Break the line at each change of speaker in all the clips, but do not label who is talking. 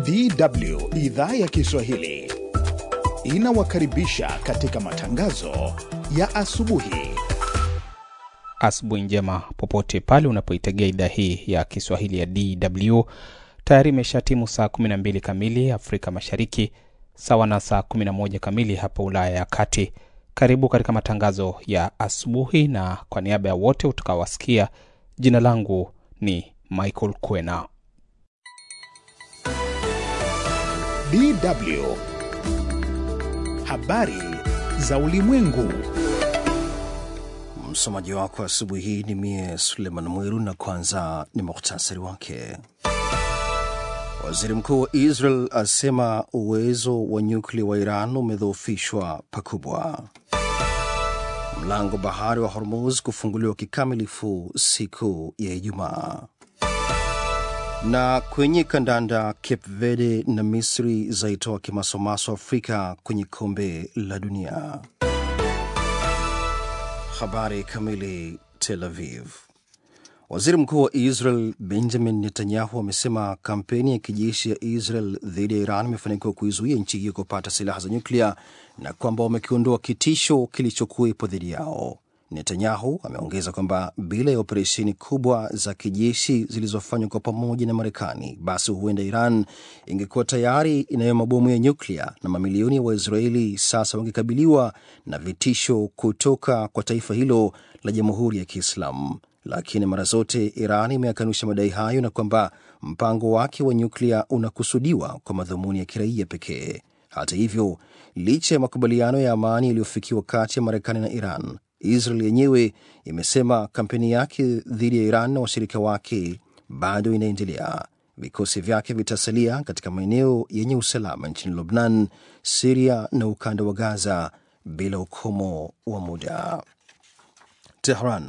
DW idhaa ya Kiswahili inawakaribisha katika matangazo ya asubuhi.
Asubuhi njema popote pale unapoitegea idhaa hii ya Kiswahili ya DW. Tayari imeshatimu saa 12 kamili Afrika Mashariki, sawa na saa 11 kamili hapa Ulaya ya Kati. Karibu katika matangazo ya asubuhi, na kwa niaba ya wote utakawasikia, jina langu ni Michael Kwena.
DW habari za ulimwengu.
Msomaji wako asubuhi hii ni mie Suleiman Mwiru, na kwanza ni muhtasari wake. Waziri mkuu wa Israel asema uwezo wa nyuklia wa Iran umedhoofishwa pakubwa. Mlango bahari wa Hormuz kufunguliwa kikamilifu siku ya Ijumaa. Na kwenye kandanda, Cape Verde na Misri zaitoa kimasomaso Afrika kwenye kombe la dunia. Habari kamili. Tel Aviv. Waziri mkuu wa Israel Benjamin Netanyahu amesema kampeni ya kijeshi ya Israel dhidi ya Iran imefanikiwa kuizuia nchi hiyo kupata silaha za nyuklia na kwamba wamekiondoa kitisho kilichokuwepo dhidi yao. Netanyahu ameongeza kwamba bila ya operesheni kubwa za kijeshi zilizofanywa kwa pamoja na Marekani, basi huenda Iran ingekuwa tayari inayo mabomu ya nyuklia na mamilioni ya Waisraeli sasa wangekabiliwa na vitisho kutoka kwa taifa hilo la Jamhuri ya Kiislamu. Lakini mara zote Iran imeakanusha madai hayo na kwamba mpango wake wa nyuklia unakusudiwa kwa madhumuni ya kiraia pekee. Hata hivyo, licha ya makubaliano ya amani yaliyofikiwa kati ya Marekani na Iran, Israel yenyewe imesema kampeni yake dhidi ya Iran na washirika wake bado inaendelea. Vikosi vyake vitasalia katika maeneo yenye usalama nchini Lubnan, Siria na ukanda wa Gaza bila ukomo wa muda. Tehran.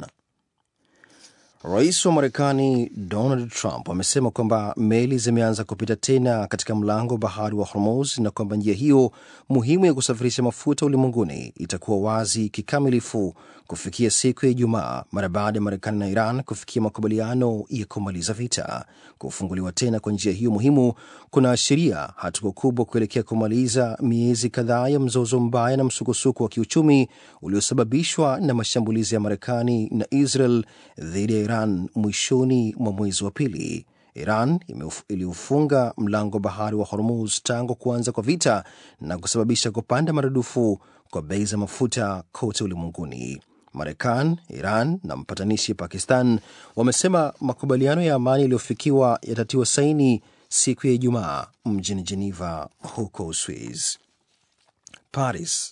Rais wa Marekani Donald Trump amesema kwamba meli zimeanza kupita tena katika mlango wa bahari wa Hormuz na kwamba njia hiyo muhimu ya kusafirisha mafuta ulimwenguni itakuwa wazi kikamilifu kufikia siku ya Ijumaa mara baada ya Marekani na Iran kufikia makubaliano ya kumaliza vita. Kufunguliwa tena kwa njia hiyo muhimu kunaashiria hatua kubwa kuelekea kumaliza miezi kadhaa ya mzozo mbaya na msukosuko wa kiuchumi uliosababishwa na mashambulizi ya Marekani na Israel dhidi ya Iran mwishoni mwa mwezi wa pili. Iran iliufunga mlango bahari wa Hormuz tangu kuanza kwa vita na kusababisha kupanda maradufu kwa bei za mafuta kote ulimwenguni. Marekani, Iran na mpatanishi Pakistan wamesema makubaliano ya amani yaliyofikiwa yatatiwa saini siku ya Ijumaa mjini Geneva huko Uswiz. Paris.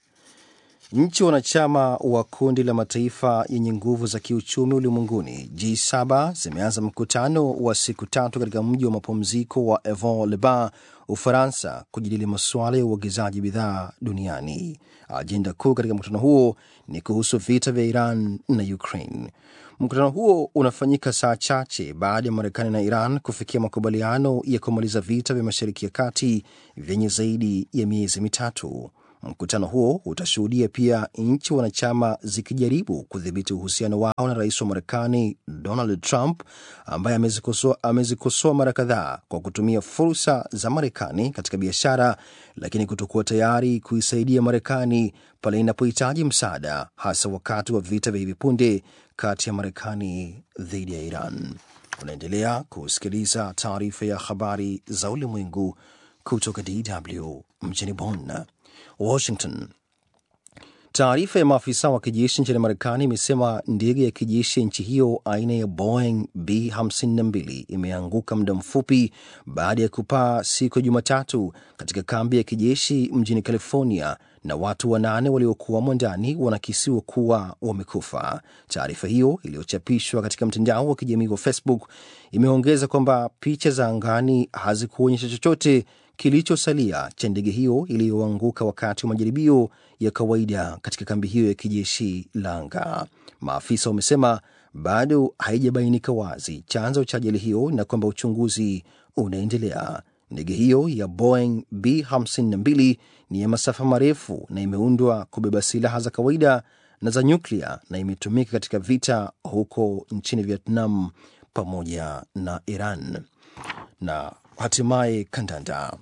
Nchi wanachama wa kundi la mataifa yenye nguvu za kiuchumi ulimwenguni G7 zimeanza mkutano wa siku tatu katika mji wa mapumziko wa Evon-le-Bain, Ufaransa, kujadili masuala ya uagizaji bidhaa duniani. Ajenda kuu katika mkutano huo ni kuhusu vita vya Iran na Ukraine. Mkutano huo unafanyika saa chache baada ya Marekani na Iran kufikia makubaliano ya kumaliza vita vya Mashariki ya Kati vyenye zaidi ya miezi mitatu. Mkutano huo utashuhudia pia nchi wanachama zikijaribu kudhibiti uhusiano wao na rais wa Marekani Donald Trump ambaye amezikosoa amezikosoa mara kadhaa kwa kutumia fursa za Marekani katika biashara, lakini kutokuwa tayari kuisaidia Marekani pale inapohitaji msaada, hasa wakati wa vita vya hivi punde kati ya Marekani dhidi ya Iran. Unaendelea kusikiliza taarifa ya habari za ulimwengu kutoka DW mjini Bonn. Washington. Taarifa ya maafisa wa kijeshi nchini Marekani imesema ndege ya kijeshi ya nchi hiyo aina ya Boeing B52 imeanguka muda mfupi baada ya kupaa siku ya Jumatatu katika kambi ya kijeshi mjini California na watu wanane waliokuwamo ndani wanakisiwa kuwa wamekufa. Taarifa hiyo iliyochapishwa katika mtandao wa kijamii wa Facebook imeongeza kwamba picha za angani hazikuonyesha chochote kilichosalia cha ndege hiyo iliyoanguka wakati wa majaribio ya kawaida katika kambi hiyo ya kijeshi la anga. Maafisa wamesema bado haijabainika wazi chanzo cha ajali hiyo na kwamba uchunguzi unaendelea. Ndege hiyo ya Boeing B52 ni ya masafa marefu na imeundwa kubeba silaha za kawaida na za nyuklia na imetumika katika vita huko nchini Vietnam pamoja na Iran. Na Hatimaye kandanda.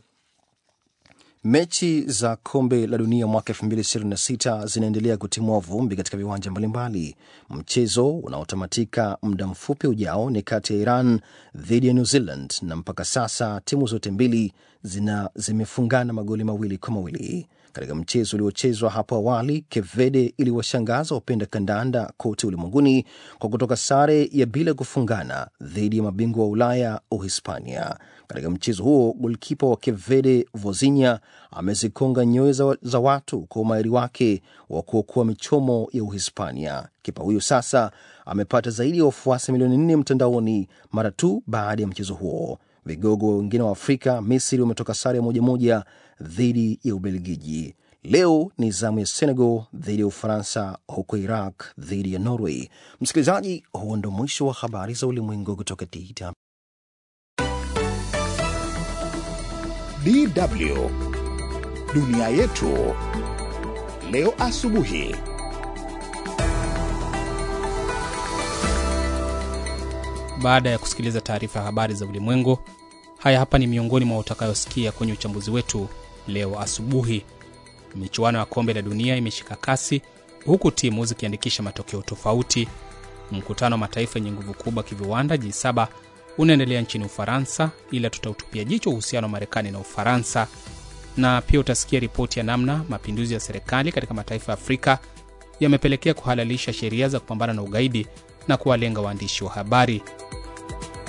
Mechi za kombe la dunia mwaka 2026 zinaendelea kutimua vumbi katika viwanja mbalimbali. Mchezo unaotamatika muda mfupi ujao ni kati ya Iran dhidi ya New Zealand, na mpaka sasa timu zote mbili zina zimefungana magoli mawili kwa mawili. Katika mchezo uliochezwa hapo awali, Cape Verde iliwashangaza wapenda kandanda kote ulimwenguni kwa kutoka sare ya bila kufungana dhidi ya mabingwa wa Ulaya, Uhispania. Katika mchezo huo golkipa wa Cape Verde Vozinha amezikonga nyoyo za, za watu kwa umahiri wake wa kuokoa michomo ya Uhispania. Kipa huyo sasa amepata zaidi ya wafuasi milioni nne mtandaoni mara tu baada ya mchezo huo. Vigogo wengine wa Afrika, Misri wametoka sare ya moja moja dhidi ya Ubelgiji. Leo ni zamu ya Senegal dhidi ya Ufaransa, huko Iraq dhidi ya Norway. Msikilizaji, huo ndo mwisho wa habari za ulimwengu kutoka DW.
DW dunia yetu leo asubuhi.
Baada ya kusikiliza taarifa ya habari za ulimwengu, haya hapa ni miongoni mwa utakayosikia kwenye uchambuzi wetu leo asubuhi. Michuano ya kombe la dunia imeshika kasi huku timu zikiandikisha matokeo tofauti. Mkutano wa mataifa yenye nguvu kubwa kiviwanda G7 unaendelea nchini Ufaransa, ila tutautupia jicho uhusiano wa Marekani na Ufaransa, na pia utasikia ripoti ya namna mapinduzi ya serikali katika mataifa ya Afrika yamepelekea kuhalalisha sheria za kupambana na ugaidi na kuwalenga waandishi wa habari.